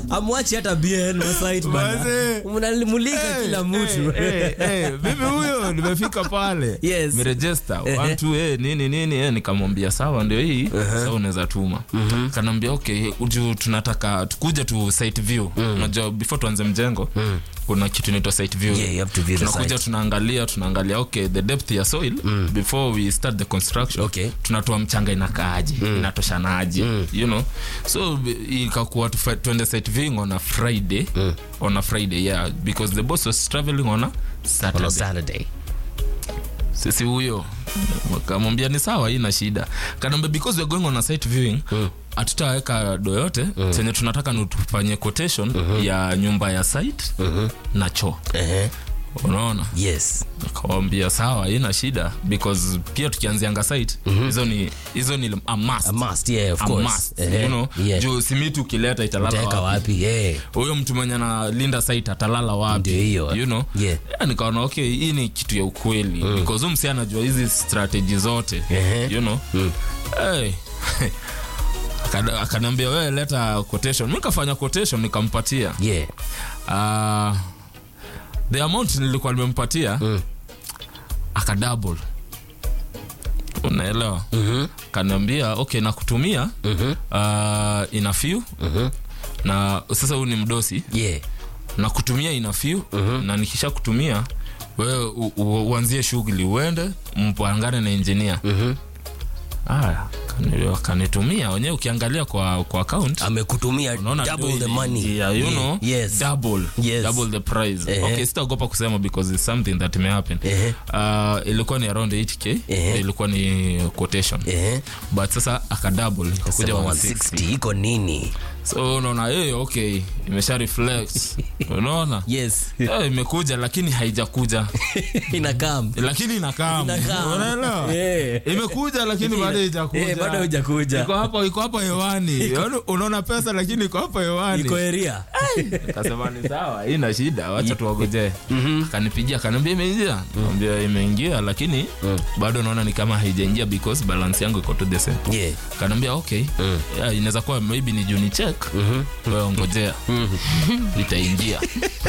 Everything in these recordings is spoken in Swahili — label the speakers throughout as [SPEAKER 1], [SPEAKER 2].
[SPEAKER 1] amwachi hata bn masite bana
[SPEAKER 2] Manze.
[SPEAKER 1] mnamulika kila mtu
[SPEAKER 2] Eh, eh, eh, mimi huyo nimefika pale
[SPEAKER 1] Yes.
[SPEAKER 2] mirejesta watu eh, nini nini eh, nikamwambia sawa ndio hii sawa unaweza tuma kanaambia okay uju tunataka tukuja tu site view unajua before tuanze mjengo kuna kitu inaitwa site view
[SPEAKER 1] Yeah, you have to view the
[SPEAKER 2] tunakuja
[SPEAKER 1] site.
[SPEAKER 2] tunaangalia tunaangalia okay the depth ya soil before we start the construction
[SPEAKER 1] Okay.
[SPEAKER 2] tunatoa mchanga inakaaje inatoshanaje you know so b- ikakuwa tufa- tuende site viewing on a friday on a friday yeah because the boss was traveling on a
[SPEAKER 1] on
[SPEAKER 2] saturday
[SPEAKER 1] a saturday
[SPEAKER 2] sisi huyo kamwambia ni sawa hii na shida kanaambia because we're going on a site viewing hatutaweka do yote chenye tunataka ni tufanye quotation ya nyumba ya site na choo
[SPEAKER 1] Ehe.
[SPEAKER 2] unaona
[SPEAKER 1] yes
[SPEAKER 2] kawambia sawa ina shida because pia tukianzianga site hizo ni hizo ni a must.
[SPEAKER 1] a must yeah of
[SPEAKER 2] A
[SPEAKER 1] course
[SPEAKER 2] must,
[SPEAKER 1] Ehe.
[SPEAKER 2] you know,
[SPEAKER 1] yeah
[SPEAKER 2] juu simiti ukileta
[SPEAKER 1] utaweka
[SPEAKER 2] italala wapi
[SPEAKER 1] wapi yeah
[SPEAKER 2] huyo mtu mwenye analinda site atalala wapi
[SPEAKER 1] Ndio hiyo.
[SPEAKER 2] you know?
[SPEAKER 1] Yeah.
[SPEAKER 2] Yeah, nikaona okay hii ni kitu ya ukweli because huyu msi anajua hizi strategy zote
[SPEAKER 1] Ehe.
[SPEAKER 2] you know hey. Akana- akaniambia wewe leta quotation mi kafanya quotation nikampatia
[SPEAKER 1] yeah
[SPEAKER 2] uh, the amount nilikuwa nimempatia
[SPEAKER 1] Mm.
[SPEAKER 2] akadouble unaelewa
[SPEAKER 1] mhm
[SPEAKER 2] kaniambia okay nakutumia
[SPEAKER 1] mhm
[SPEAKER 2] uh, ina few
[SPEAKER 1] mhm
[SPEAKER 2] na sasa huyu ni mdosi
[SPEAKER 1] yeah
[SPEAKER 2] na kutumia ina few na nikisha kutumia wewe u- u- uanzie shughuli uende mpangane na engineer
[SPEAKER 1] mhm
[SPEAKER 2] aya kani- kanitumia wenyewe ukiangalia kwa kwa account
[SPEAKER 1] amekutumia
[SPEAKER 2] unaona
[SPEAKER 1] double
[SPEAKER 2] ndio
[SPEAKER 1] the money
[SPEAKER 2] yeah, you
[SPEAKER 1] Yeah.
[SPEAKER 2] know
[SPEAKER 1] yes
[SPEAKER 2] double
[SPEAKER 1] Yes.
[SPEAKER 2] double the price
[SPEAKER 1] Ehe.
[SPEAKER 2] okay sitaogopa kusema because it's something that may happen
[SPEAKER 1] Ehe.
[SPEAKER 2] uh, ilikuwa ni around 8k
[SPEAKER 1] Ehe.
[SPEAKER 2] ilikuwa ni quotation
[SPEAKER 1] eh
[SPEAKER 2] but sasa akadouble ikakuja
[SPEAKER 1] sema
[SPEAKER 2] 160
[SPEAKER 1] 160 iko nini
[SPEAKER 2] so unaona hey, okay imesha reflect unaona
[SPEAKER 1] yes
[SPEAKER 2] Eh, imekuja lakini haijakuja
[SPEAKER 1] inakam
[SPEAKER 2] lakini inakaa
[SPEAKER 1] Inakam.
[SPEAKER 2] unaelewa
[SPEAKER 1] Eh.
[SPEAKER 2] imekuja lakini bado haijakuja
[SPEAKER 1] Eh, bado haijakuja.
[SPEAKER 2] iko hapo iko hapo hewani Yaani unaona pesa lakini iko hapo hewani
[SPEAKER 1] iko area
[SPEAKER 2] kasema ni sawa ina shida wacha tuwagojee akanipigia akaniambia imeingia ambia imeingia lakini bado naona ni kama haijaingia because balance yangu iko to the same
[SPEAKER 1] yeah
[SPEAKER 2] kanaambia okay yeah, inaweza kuwa maybe ni juni check wewe ngojea itaingia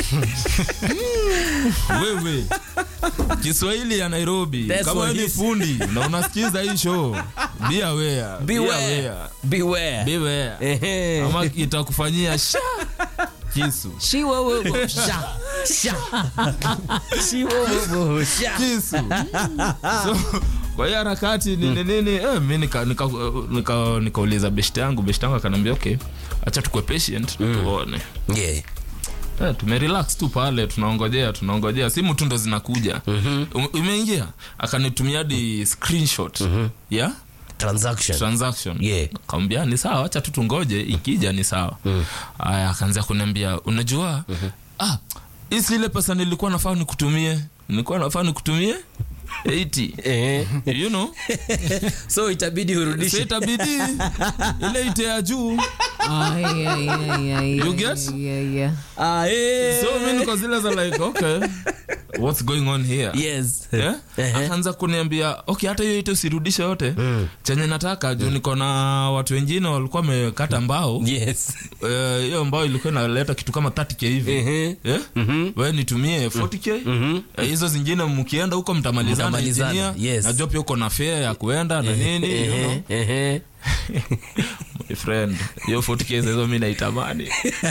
[SPEAKER 2] wewe kiswahili ya nairobi
[SPEAKER 1] That's
[SPEAKER 2] kama
[SPEAKER 1] what
[SPEAKER 2] wewe ni
[SPEAKER 1] he
[SPEAKER 2] fundi na unasikiza hii show be aware be
[SPEAKER 1] beware
[SPEAKER 2] aware
[SPEAKER 1] beware
[SPEAKER 2] be aware
[SPEAKER 1] Ehe.
[SPEAKER 2] ama itakufanyia sha kisu
[SPEAKER 1] shiwa wewe sha sha shiwa wewe sha
[SPEAKER 2] kisu so kwa hiyo harakati nini nini eh, mi nikauliza nika, nika, nikauliza beshte yangu beshte yangu akaniambia okay acha tukue patient tuone
[SPEAKER 1] yeah
[SPEAKER 2] Eh, tumerelax tu pale tunaongojea tunaongojea simu tu ndo zinakuja mm-hmm. umeingia akanitumia hadi screenshot yeah
[SPEAKER 1] transaction
[SPEAKER 2] transaction
[SPEAKER 1] Yeah.
[SPEAKER 2] kaambia ni sawa acha tu tungoje ikija ni sawa aya akaanza kuniambia unajua ah hii si ile pesa nilikuwa nafaa nikutumie nilikuwa nafaa nikutumie 80
[SPEAKER 1] eh
[SPEAKER 2] you know
[SPEAKER 1] so itabidi
[SPEAKER 2] so
[SPEAKER 1] urudishe
[SPEAKER 2] itabidi ile ite ya juu
[SPEAKER 3] Ay, ay, ay, ay,
[SPEAKER 2] You
[SPEAKER 3] ay,
[SPEAKER 2] get?
[SPEAKER 3] ay, ay, ay.
[SPEAKER 1] ah eh
[SPEAKER 2] so mi niko zile za like okay what's going on here
[SPEAKER 1] yes
[SPEAKER 2] Yeah?
[SPEAKER 1] Ehe.
[SPEAKER 2] akaanza kuniambia okay hata hiyo ite usirudishe yote chenye nataka juu niko na watu wengine walikuwa wamekata mbao
[SPEAKER 1] yes
[SPEAKER 2] Eh, hiyo mbao ilikuwa inaleta kitu kama 30k hivi
[SPEAKER 1] Ehe.
[SPEAKER 2] Eh? we nitumie 40k Eh, hizo zingine mkienda huko mtamalizana
[SPEAKER 1] Mtamalizana,
[SPEAKER 2] engineer.
[SPEAKER 1] yes.
[SPEAKER 2] najua pia uko na fare ya kuenda na nini you know.
[SPEAKER 1] Ehe, ehe.
[SPEAKER 2] My friend hiyo 40k hizo mi naitamani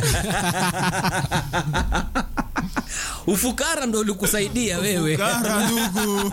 [SPEAKER 1] ufukara ndo ulikusaidia wewe
[SPEAKER 2] kara ndugu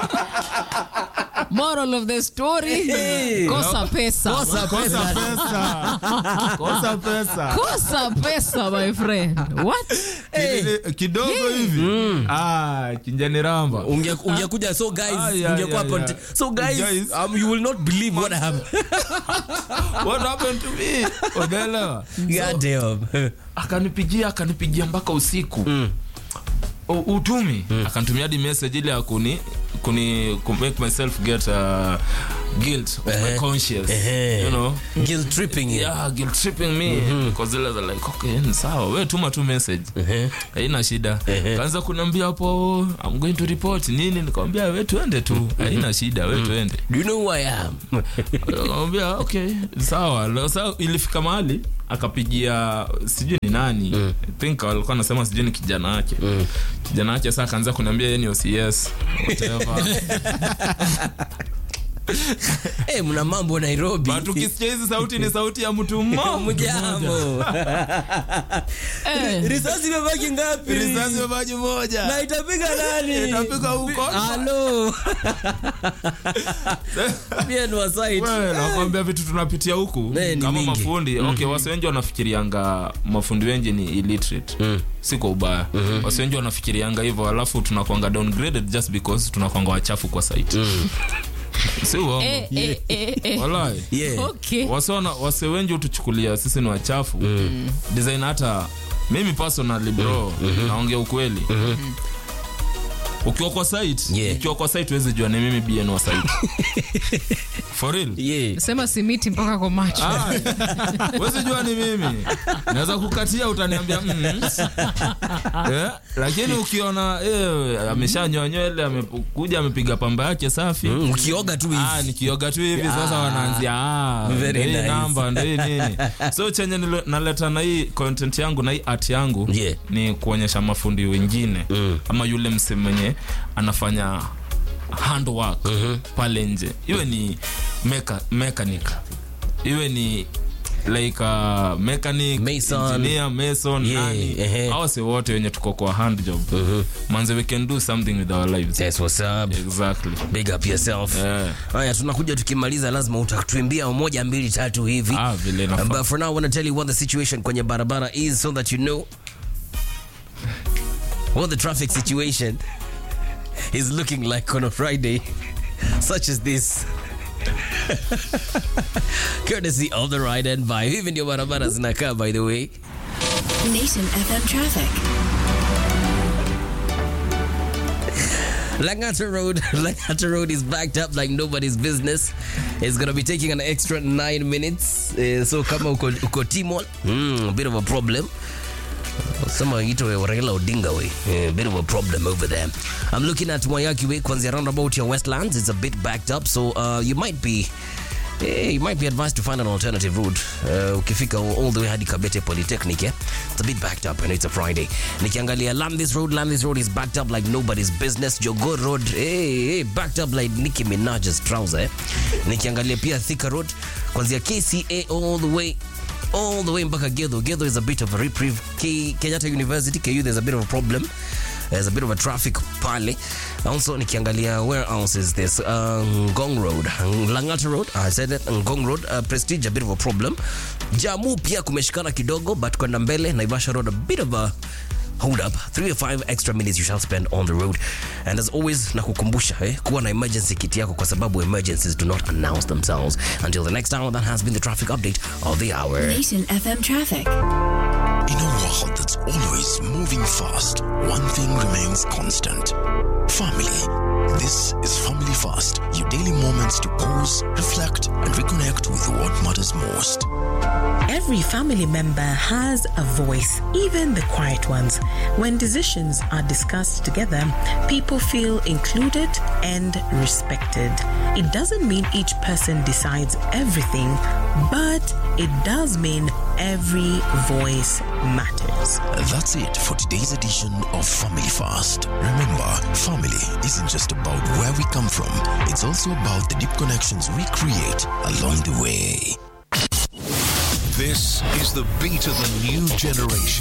[SPEAKER 3] moral of the story
[SPEAKER 1] Hey.
[SPEAKER 3] kosa pesa
[SPEAKER 1] kosa
[SPEAKER 2] kosa
[SPEAKER 1] pesa
[SPEAKER 2] pesa kosa pesa
[SPEAKER 3] kosa pesa my friend what
[SPEAKER 2] Kile- kidogo hivi ah kinjani ramba
[SPEAKER 1] Unge- ungekuja so guys
[SPEAKER 2] Ah, yeah,
[SPEAKER 1] ungekuwa
[SPEAKER 2] yeah,
[SPEAKER 1] conte-
[SPEAKER 2] yeah.
[SPEAKER 1] so guys,
[SPEAKER 2] Guys.
[SPEAKER 1] um, you will not believe what happened
[SPEAKER 2] what happened to me unaelewa
[SPEAKER 1] god damn
[SPEAKER 2] akanipigia akanipigia mpaka usiku U- utumi akanitumia hadi message ile ya kuni kuni ku make myself get uh, guilt of my
[SPEAKER 1] Eh.
[SPEAKER 2] conscience
[SPEAKER 1] Eh.
[SPEAKER 2] you know
[SPEAKER 1] Guilt tripping you.
[SPEAKER 2] yeah guilt tripping me because zile za like okay ni sawa we tuma tu message
[SPEAKER 1] Eh.
[SPEAKER 2] haina shida
[SPEAKER 1] Ehe.
[SPEAKER 2] kaanza kuniambia hapo i'm going to report nini nikamwambia we tuende tu haina shida we tuende
[SPEAKER 1] Do you know who I am?
[SPEAKER 2] nikamwambia okay sawa Leo sasa ilifika mahali akapigia sijui ni nani I think alikuwa anasema sijui ni kijana wake kijana wake sasa akaanza kuniambia yeye ni OCS whatever
[SPEAKER 1] Eh, mna mambo Nairobi.
[SPEAKER 2] but ukisikia hizi sauti ni sauti ya mtu mmoja
[SPEAKER 1] Mjambo.
[SPEAKER 3] Eh,
[SPEAKER 1] Risasi imebaki ngapi?
[SPEAKER 2] risasi maji moja
[SPEAKER 1] Na itapiga nani?
[SPEAKER 2] Itapiga huko.
[SPEAKER 1] Halo. Pia ni wa site.
[SPEAKER 2] Wewe, nakwambia vitu tunapitia huku
[SPEAKER 1] Eh, ni
[SPEAKER 2] kama
[SPEAKER 1] mingi.
[SPEAKER 2] mafundi okay wasi wengi wanafikirianga mafundi wengi ni illiterate si kwa ubaya wasi wengi wanafikirianga hivyo alafu tunakwanga downgraded just because tunakwanga wachafu kwa site si uongo
[SPEAKER 3] eh, eh, eh, eh.
[SPEAKER 2] walai
[SPEAKER 1] Yeah.
[SPEAKER 3] Okay.
[SPEAKER 2] wase wana- wase wengi hutuchukulia sisi ni wachafu design hata mimi personally bro naongea ukweli ukiwa kwa site
[SPEAKER 1] Yeah.
[SPEAKER 2] ukiwa kwa site huwezi jua ni mimi bn wa site for real
[SPEAKER 1] Yeah.
[SPEAKER 3] sema simiti mpaka kwa macho
[SPEAKER 2] Ah, huwezi jua ni mimi naweza kukatia utaniambia mm. yeah. lakini ukiona eh, ameshanywa nywele amekuja amepiga pamba yake safi
[SPEAKER 1] Mm, Ukioga tu hivi.
[SPEAKER 2] Ah, nikioga tu hivi sasa wanaanzia ah,
[SPEAKER 1] Very
[SPEAKER 2] ndio hii
[SPEAKER 1] nice.
[SPEAKER 2] namba ndio hii nini so chenye nilo- naleta na hii content yangu na hii art yangu
[SPEAKER 1] Yeah.
[SPEAKER 2] ni kuonyesha mafundi wengine ama yule mse mwenye anafanya handwork pale nje iwe ni meka, mechanic iwe ni like uh, mechanic
[SPEAKER 1] Mason.
[SPEAKER 2] engineer mason
[SPEAKER 1] Yeah,
[SPEAKER 2] nani
[SPEAKER 1] ehe.
[SPEAKER 2] au se wote wenye tuko kwa hand job manze we can do something with our lives
[SPEAKER 1] That's what's up.
[SPEAKER 2] exactly
[SPEAKER 1] Big up yourself.
[SPEAKER 2] Yeah.
[SPEAKER 1] Haya, tunakuja tukimaliza, lazima utatuimbia moja mbili tatu hivi.
[SPEAKER 2] Ah, vile inafaa.
[SPEAKER 1] But for now, I want to tell you what the situation kwenye barabara is so that you know what the traffic situation is looking like on a Friday such as this. Courtesy of the ride and buy. Hivi ndio barabara zinakaa by the way.
[SPEAKER 4] Nation FM traffic.
[SPEAKER 1] Langata Road, Langata Road is backed up like nobody's business. It's gonna be taking an extra nine minutes. Uh, so kama uko, uko Timol, mm, a bit of a problem. Some ito Raila Odinga way. A bit of a problem over there. I'm looking at Wayaki way, kwanzia roundabout your Westlands. It's a bit backed up, so uh, you might be Eh, you might be advised to find an alternative route uh, ukifika all the way hadi kabete polytechnic eh? it's a bit backed up and it's a friday nikiangalia landis road landis road is backed up like nobody's business jogo road hey, hey, backed up like nicki minaj's trouser eh? nikiangalia pia thika road kwanzia kca all the way all the way mpaka gedho gedho is a bit of a reprieve K- kenyatta university ku there's a bit of a problem there's a bit of a traffic pale also nikiangalia where else is this uh, ngong road langata road i said it ngong road uh, prestige a bit of a problem jamu pia kumeshikana kidogo but kwenda mbele naivasha road a bit of a hold up three or five extra minutes you shall spend on the road and as always nakukumbusha eh, kuwa na emergency kit yako kwa sababu emergencies do not announce themselves until the next hour that has been the traffic update of the hour
[SPEAKER 4] Nation FM traffic.
[SPEAKER 5] In a world that's always moving fast, one thing remains constant family. This is Family Fast, your daily moments to pause, reflect, and reconnect with what matters most.
[SPEAKER 6] Every family member has a voice, even the quiet ones. When decisions are discussed together, people feel included and respected. It doesn't mean each person decides everything, but it does mean every voice matters.
[SPEAKER 5] That's it for today's edition of Family Fast. Remember, family isn't just about where we come from, it's also about the deep connections we create along the way.
[SPEAKER 7] This is the beat of the new generation.